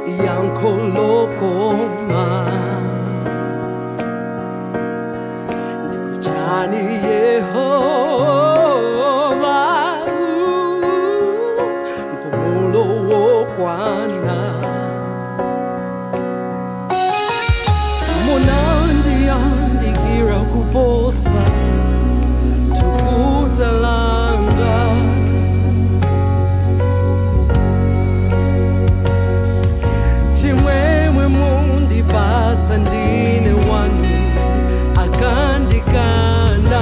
yankolokoma ndikuchani yehova mpumulo wokwana munandiyandikira kuposa tukutalanga chimwemwe mundipatsa ndine wanu akandikana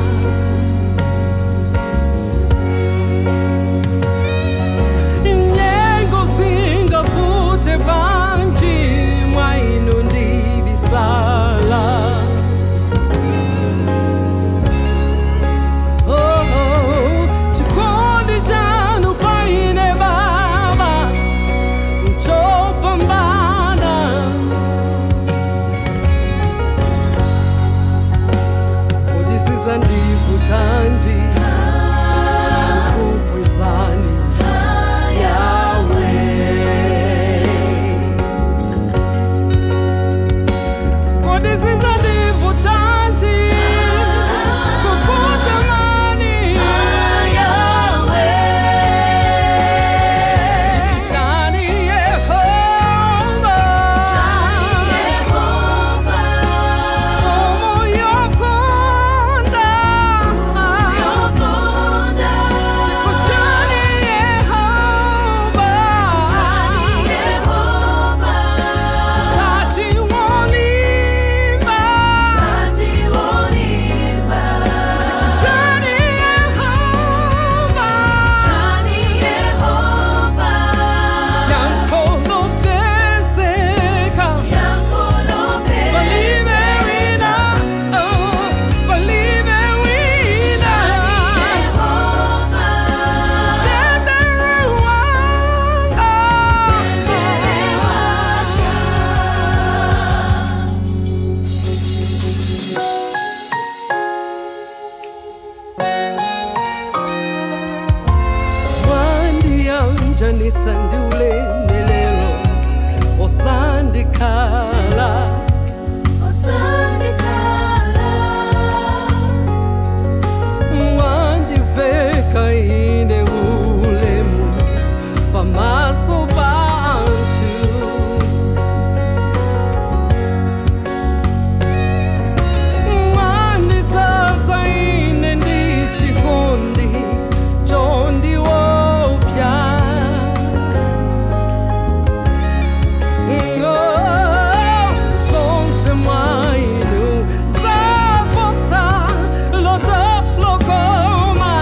nyengo singafute panji mwaino ndibisala Oh, oh, chikondi chanu paine baba chopambana kodisiza ndivutanji kukwezani yawe kodisiza ndivutanji kukutamani yawe chani yehova Como yokonda Kuchani Yehova Sati wolimba Kuchani Yehova Yankolo peseka Believe wina Oh Believe wina Tendere wanga wandiyanjanitsa ndiulemelelo osandikhala wandiveka ine ulemu pamaso bantu wanditsatsa ine ndichikondi chondiwopya sonse mwainu saposa loto lokoma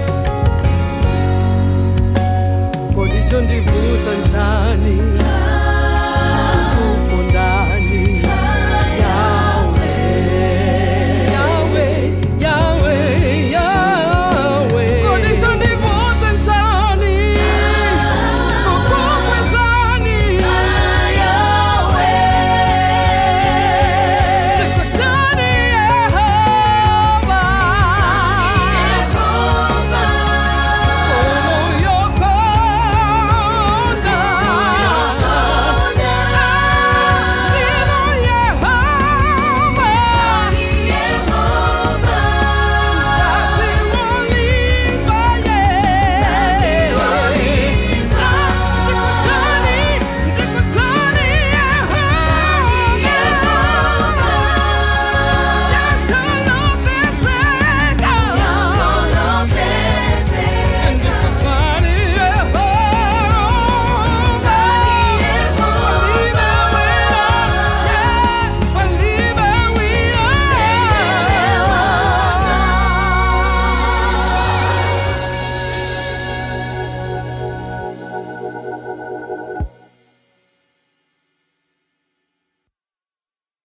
kodicho ndivuta njani